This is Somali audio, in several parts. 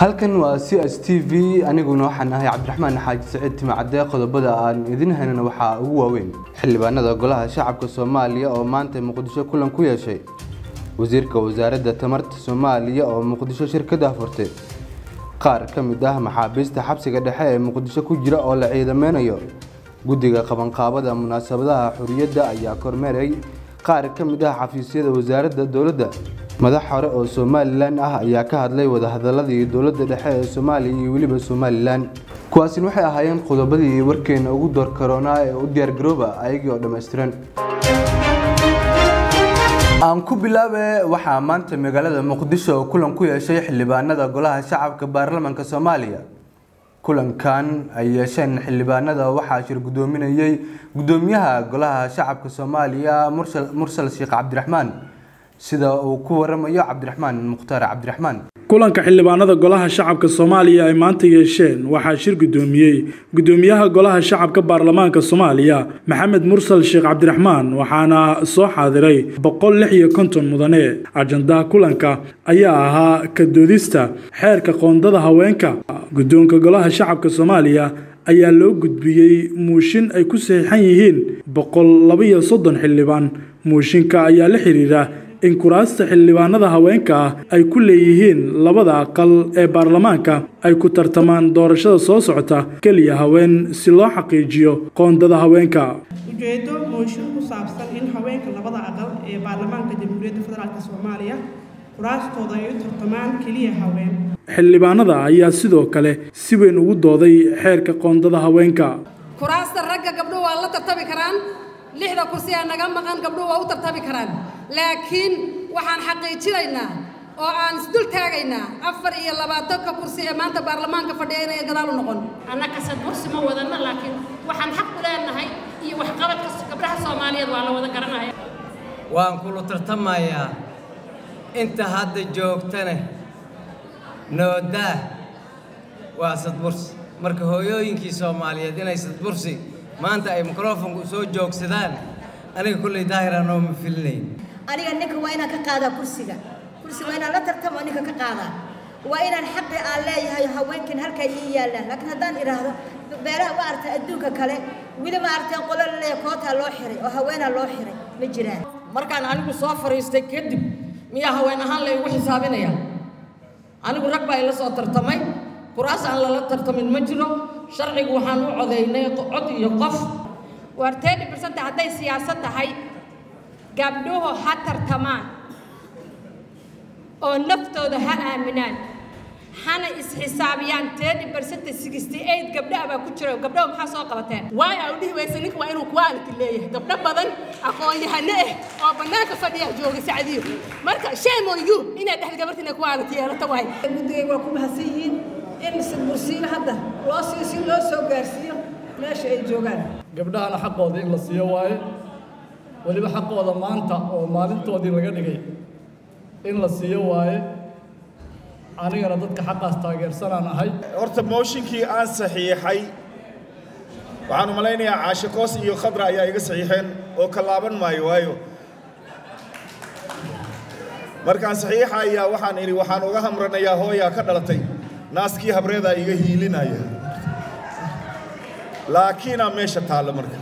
halkan waa c s t v aniguna waxaan ahay cabdiraxmaan xaaji saciid timacadee qodobada aan idin haynana waxaa ugu waaweyn xildhibaanada golaha shacabka soomaaliya oo maanta muqdisho kulan ku yeeshay wasiirka wasaaradda tamarta soomaaliya oo muqdisho shirkada furtay qaar ka mid ah maxaabiista xabsiga dhexe ee muqdisho ku jira oo la ciidameynayo guddiga qabanqaabada munaasabadaha xuriyadda ayaa kormeeray qaar ka mid ah xafiisyada wasaaradda dowladda madax hore oo somalilan ah ayaa ka hadlay wadahadaladii dowladda dhexe ee soomaaliya iyo weliba somalilan kuwaasina waxay ahaayeen qodobadii warkeena ugu door karoonaa ee u diyaargarooba ayagii oo dhammaystiran aan ku bilaabe waxaa maanta magaalada muqdisho kulan ku yeeshay xildhibaanada golaha shacabka baarlamaanka soomaaliya kulankan ay yeesheen xildhibaanada waxaa shir gudoominayay gudoomiyaha golaha shacabka soomaaliya mursal sheekh cabdiraxmaan sida uu ku waramayo cabdiraxmaan mukhtaar cabdiraxmaan kulanka xildhibaanada golaha shacabka soomaaliya ay maanta yeesheen waxaa shir gudoomiyey gudoomiyaha golaha shacabka baarlamaanka soomaaliya maxamed mursal sheekh cabdiraxmaan waxaana soo xaadiray boqol lix iyo konton mudane ajandaha kulanka ayaa ahaa ka doodista xeerka qoondada haweenka guddoonka golaha shacabka soomaaliya ayaa loo gudbiyey muushin ay ku saxiixan yihiin boqol labaiyo soddon xildhibaan muushinka ayaa la xiriira in kuraasta xildhibaanada haweenka ah ay ku leeyihiin labada aqal ee baarlamaanka ay ku tartamaan doorashada soo socota keliya haween si loo xaqiijiyo qoondada haweenka ujeedo mooshin ku saabsan in haweenka labada aqal ee baarlamaanka jamhuuriyadda federaalk soomaaliya kuraastooda ay u tartamaan keliya haween xildhibaanada ayaa sidoo kale si weyn ugu dooday xeerka qoondada haweenka kuraasta ragga gabdhuhu waa la tartami karaan lixda kursi ee naga maqan gabdhuhu waa u tartami karaan laakiin waxaan xaqiijinaynaa oo aan isdul taagaynaa afar iyo labaatanka kursi ee maanta baarlamaanka fadhiya inay gadaal u noqon annakasad kursi ma wadana laakiin waxaan xaq u leenahay iyo waxqabadka gabdhaha soomaaliyeed waa la wada garanaya waan kula tartamayaa inta hadda joogtane noodaa waa sadbursi marka hooyooyinkii soomaaliyeed inay sadbursi maanta ay mikrofonku soo joogsadaan aniga kulley daahiraan oo ma filinayn aniga ninka waa inaan ka qaadaa kursiga kursiga waa inaan la tartamo ninka ka qaadaa waa inaan xaqi aan leeyahay haweenkan halkaa ii yaallaan laakiin haddaan idhaahdo beelaha ma aragtay adduunka kale weli ma aragtay qolo laleeya kootaa loo xiray oo haweenaa loo xiray ma jiraan markaan anigu soo fadhiistay kadib miyaa haween ahaan laygu xisaabinaya anigu rag baa ila soo tartamay kuraas aan lala tartamin ma jiro sharcigu waxaan u codaynay cod iyo qof war tedi bersanta hadday siyaasad tahay gabdhuhu ha tartamaan oo naftooda ha aaminaan hana isxisaabiyaan tedi bersanta sixty eight gabdhaha baa ku jiro gabdhaha maxaa soo qabateen waay aa u dhihi waysa ninka waa inuu quality leeyahay gabdho badan aqoon-yahano ah oo bannaanka fadhiya jooga sacdiyo marka shame on you inaad dhexda gabarta inay quality yeelato waay guddigayga waa ku mahadsan yihiin in sidbursiin hadda loo sii si loo soo gaarsiiyo meesha ay joogaan gabdhahana xaqooda in la siiyo waaye weliba xaqooda maanta oo maalintoodii laga dhigay in la siiyo waaye anigana dadka xaqaas taageersanaan ahay horta mooshinkii aan saxiixay waxaan u malaynayaa caashe koos iyo khadra ayaa iga saxiixeen oo ka laaban maayo waayo markaan saxiixa ayaa waxaan idhi waxaan uga hamranayaa hooyaa ka dhalatay naaskii habreedaa iga hiilinaya laakiinaa meesha taalla marka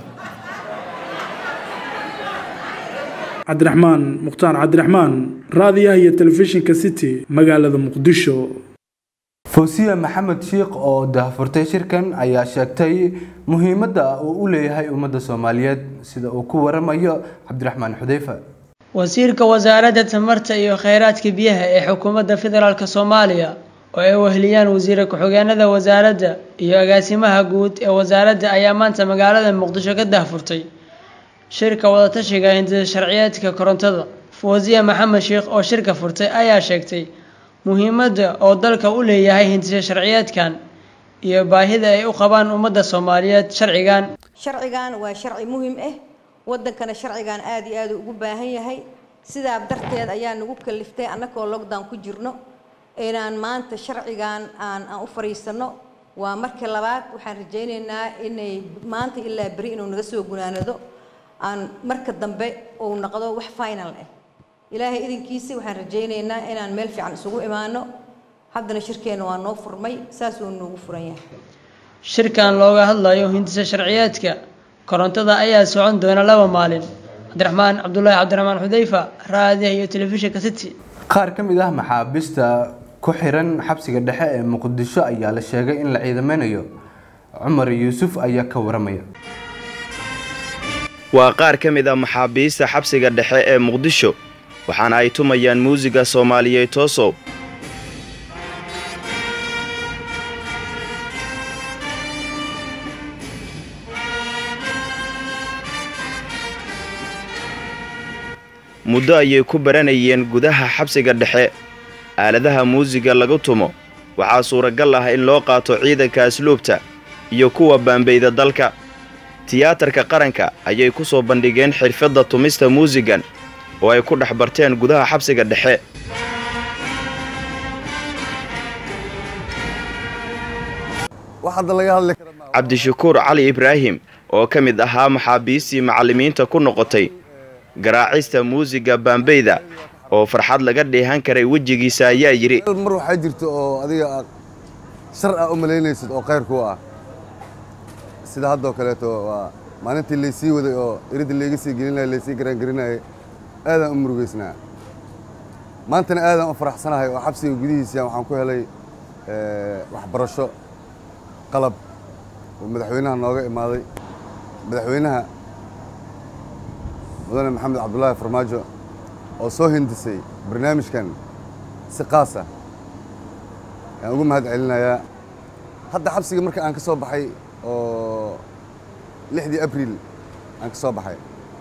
cabdiraxmaan mukhtaar cabdiraxmaan raadiyaha iyo telefishinka city magaalada muqdisho fawsiya maxamed shiikh oo dahfurtay shirkan ayaa sheegtay muhiimadda uu u leeyahay ummadda soomaaliyeed sida uu ku waramayo cabdiraxmaan xudeyfa wasiirka wasaaradda tamarta iyo kheyraadka biyaha ee xukuumadda federaalk soomaaliya oo ay weheliyaan wasiire ku-xigeenada wasaaradda iyo agaasimaha guud ee wasaaradda ayaa maanta magaalada muqdisho ka dahfurtay shirka wadatashiga hindisa sharciyeedka korontada fawsiya maxamed sheekh oo shirka furtay ayaa sheegtay muhiimadda oo dalka u leeyahay hindisa sharciyeedkan iyo baahida ay u qabaan ummadda soomaaliyeed sharcigan sharcigan waa sharci muhiim ah wadankana sharcigan aada iyo aada ugu baahan yahay sidaa darteed ayaa nagu kaliftay annagoo lockdown ku jirno inaan maanta sharcigan aan aan u fariisano waa markii labaad waxaan rajaynaynaa inay maanta ilaa beri inuu naga soo gunaanado aan marka dambe uu noqdo wax final ah ilaahay idinkiisa waxaan rajaynaynaa inaan meel fiican isugu imaano haddana shirkeena waa noo furmay saasuu noogu furan yahay shirkan looga hadlayo hindisa sharciyeedka korontada ayaa socon doona laba maalin cabdiraxmaan cabdulaahi cabdiraxmaan xudayfa raadiyaha iyo telefishinka city qaar ka mid ah maxaabiista ku xiran xabsiga dhexe ee muqdisho ayaa la sheegay in la ciidameynayo cumar yuusuf ayaa ka waramaya waa qaar ka mid ah maxaabiista xabsiga dhexe ee muqdisho waxaana ay tumayaan muusiga soomaaliyeed toosow muddo ayay ku baranayeen gudaha xabsiga dhexe aaladaha muusiga lagu tumo waxaa suuragal ah in loo qaato ciidanka asluubta iyo kuwa baambayda dalka tiyaatarka qaranka ayay ku soo bandhigeen xirfadda tumista muusigan oo ay ku dhex barteen gudaha xabsiga dhexe cabdishakuur cali ibraahim oo ka mid ahaa maxaabiistii macallimiinta ku noqotay garaacista muusiga baambayda oo farxad laga dheehan karay wejigiisa ayaa yidhi mar waxaa jirta oo adiga aad shar ah u malaynaysid oo khayr kuu ah sida haddoo kaleeto waa maalintii laysii waday oo iridda layga sii gelinaya laysii garaangelinayay aadaan u murugaysnaa maantana aadaan u faraxsanahay oo xabsiga gudihiisa waxaan ku helay waxbarasho qalab oo madaxweynaha nooga imaaday madaxweynaha mudane maxamed cabdulaahi farmaajo oo soo hindisay barnaamijkan si qaasa ayaan ugu mahad celinayaa hadda xabsiga marka aan ka soo baxay oo lixdii abriil aan ka soo baxay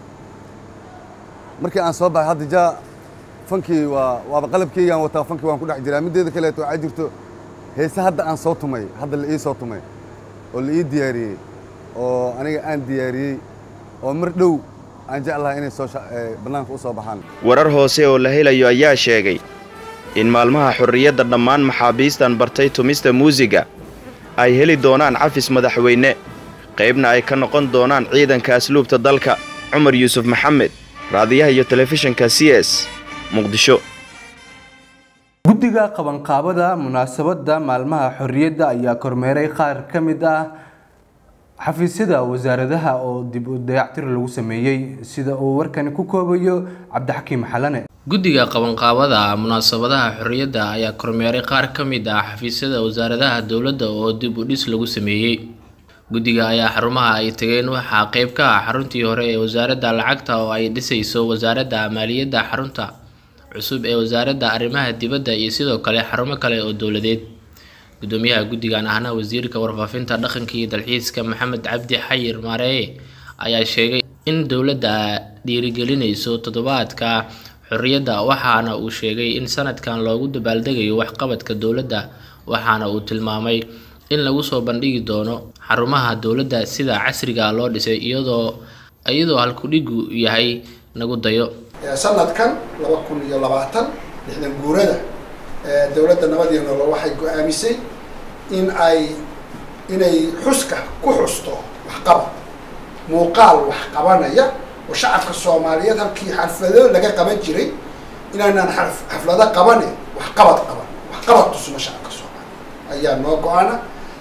markii aan soo baxay hadda jaa fankii waa waaba qalabkeygaan wataa fankii waan ku dhex jiraa middeeda kaleeto waxaa jirto heese hadda aan soo tumay hadda la ii soo tumay oo la ii diyaariyey oo aniga aan diyaariyey oo mar dhow aan jeclahay inay soo bannaanka u soo baxaan warar hoose oo la helayo ayaa sheegay in maalmaha xorriyadda dhammaan maxaabiistan bartay tumista muusiga ay heli doonaan cafis madaxweyne qaybna ay ka noqon doonaan ciidanka asluubta dalka cumar yuusuf maxamed raadiyaha iyo telefishinka c s muqdisho guddiga qabanqaabada munaasabadda maalmaha xorriyadda ayaa kormeeray qaar ka mid ah xafiisyada wasaaradaha oo dib u dayactir lagu sameeyey sida uu warkani ku koobayo cabdixakiim xalane guddiga qabanqaabada munaasabadaha xorriyadda ayaa kormeeray qaar ka mid ah xafiisyada wasaaradaha dowladda oo dib u dhis lagu sameeyey guddiga ayaa xarumaha ay tageen waxaa qayb ka ah xaruntii hore ee wasaaradda lacagta oo ay dhisayso wasaaradda maaliyadda xarunta cusub ee wasaaradda arrimaha dibadda iyo sidoo kale xarumo kale oo dowladeed gudoomiyaha guddigan ahna wasiirka warfaafinta dhaqanka iyo dalxiiska maxamed cabdi xayir maareeye ayaa sheegay in dowladda dhiirigelinayso toddobaadka xorriyadda waxaana uu sheegay in sanadkan loogu dabaaldegayo waxqabadka dowladda waxaana uu tilmaamay in lagu soo bandhigi doono xarumaha dowladda sida casriga loo dhisay iyadoo iyadoo halkudhigu yahay nagu dayo sanadkan laba kun iyo labaatan lixdan guurada dowladda nabad iyo nolol waxay go-aamisay in ay inay xuska ku xusto waxqabad muuqaal wax qabanaya oo shacabka soomaaliyeed halkii xaflado laga qaban jiray inaanaan xaflado qabane waxqabad qaban waxqabad tusno shacabka soomaaliya ayaa noo go-ana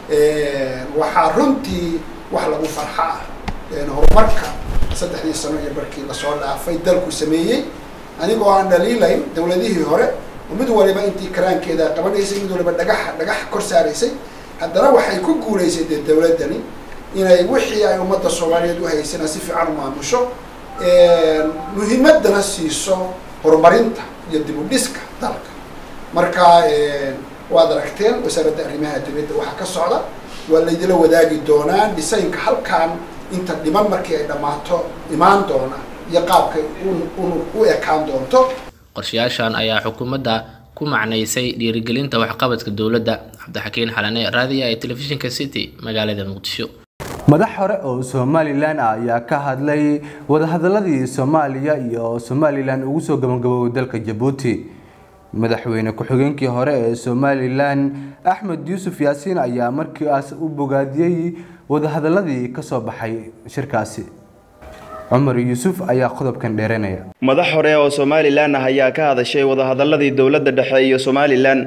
waxaa runtii wax lagu farxa ah horumarka saddexdii sano iyo barkii lasoo dhaafay dalku sameeyey anigoo aan dhaliilayn dowladihii hore oo mid waliba intii karaankeeda qabanaysay mid waliba dhagax dhagax kor saaraysay haddana waxay ku guulaysay dee dowladdani inay wixii ay ummadda soomaaliyeed u haysana si fiican u maamusho muhiimadana siiso horumarinta iyo dib u dhiska dalka marka waad aragteen wasaaradda arrimaha dibadda waxaa ka socda waa laydila wadaagi doonaa dhisaynka halkan inta dhiman markii ay dhammaato imaan doona iyo qaabkay u ekaan doonto qorshayaashan ayaa xukuumadda ku macnaysay dhiirigelinta waxqabadka dowladda cabdixakiin xalane raadiya ee telefishinka city magaalada muqdisho madax hore oo somalilan ah ayaa ka hadlay wadahadaladii soomaaliya iyo somalilan ugu soo gabagaboobay dalka jabuuti madaxweyne ku-xigeenkii hore ee somalilan axmed yuusuf yaasiin ayaa markiiaas u bogaadiyey wadahadaladii kasoo baxay shirkaasi cumar yuusuf ayaa qodobkan dheeranaya madax hore oo somalilan ah ayaa ka hadashay wadahadaladii dowladda dhexe iyo somalilan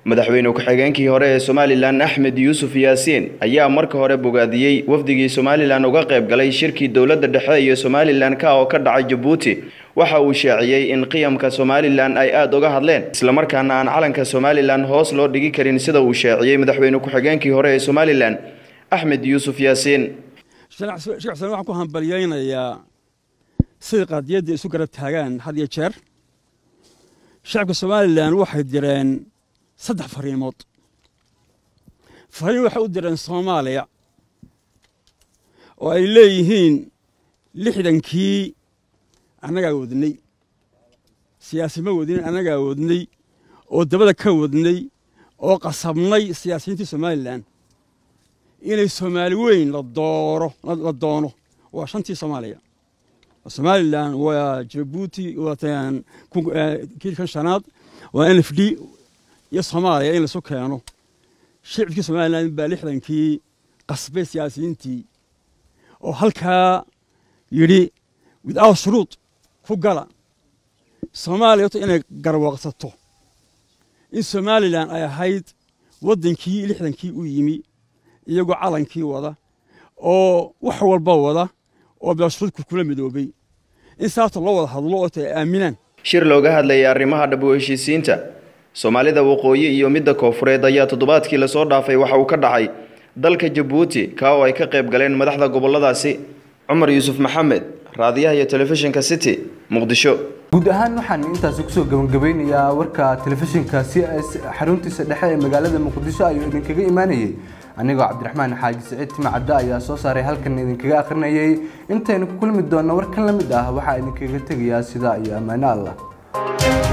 madaxweyne ku-xigeenkii hore ee somalilan axmed yuusuf yaasiin ayaa marka hore bogaadiyey wafdigii somalilan uga qayb galay shirkii dowladda dhexe iyo somalilan ka oo ka dhacay jabuuti waxa uu shaaciyey in qiyamka somalilan ay aada uga hadleen islamarkaana aan calanka somalilan hoos loo dhigi karin sida uu shaaciyey madaxweyne ku-xigeenkii hore ee somalilan axmed yuusuf yaasiin shicibsan waxaan ku hambalyaynayaa siday qaadiyadda isu garab taagaan had iyo jeer shacabka somalilan waxay direen saddex fariimood fariin waxay u direen soomaaliya oo ay leeyihiin lixdankii annagaa wadnay siyaasima wadnin annagaa wadnay oo dabada ka wadnay oo qasabnay siyaasiyiintii somalilan inay soomaali weyn la dooro la doono waa shantii soomaaliya somalilan waa jabuuti waa kiilkan shanaad waa n f d iyo soomaaliya in laisu keeno shicibkii somalilan baa lixdankii qasbay siyaasiyiintii oo halkaa yidhi without shuruud ku gala soomaaliya horta inay garwaaqsato in somalilan ay ahayd waddankii lixdankii u yimi iyagoo calankii wada oo wax walba wada oo beeshuruudku kula midoobay in saabta loo wada hadlo oo ay aaminaan shir looga hadlayay arrimaha dhab u heshiisiinta soomaalida waqooyi iyo midda koofureed ayaa toddobaadkii lasoo dhaafay waxa uu ka dhacay dalka jabuuti kaa oo ay ka qayb galeen madaxda gobolladaasi cumar yuusuf maxamed raadiyaha iyo telefishinka city muqdisho guud ahaan waxaan intaasi kusoo gabagabeynayaa warka telefishinka c s xaruntiisa dhexe ee magaalada muqdisho ayuu idinkaga imaanayay anigoo cabdiraxmaan xaaji siciid timacadda ayaa soo saaray halkan idinkaga akhrinayay intaynu ku kulmi doonno warkan la mid ah waxaa idinkaga tegayaa sidaa iyo ammaano allah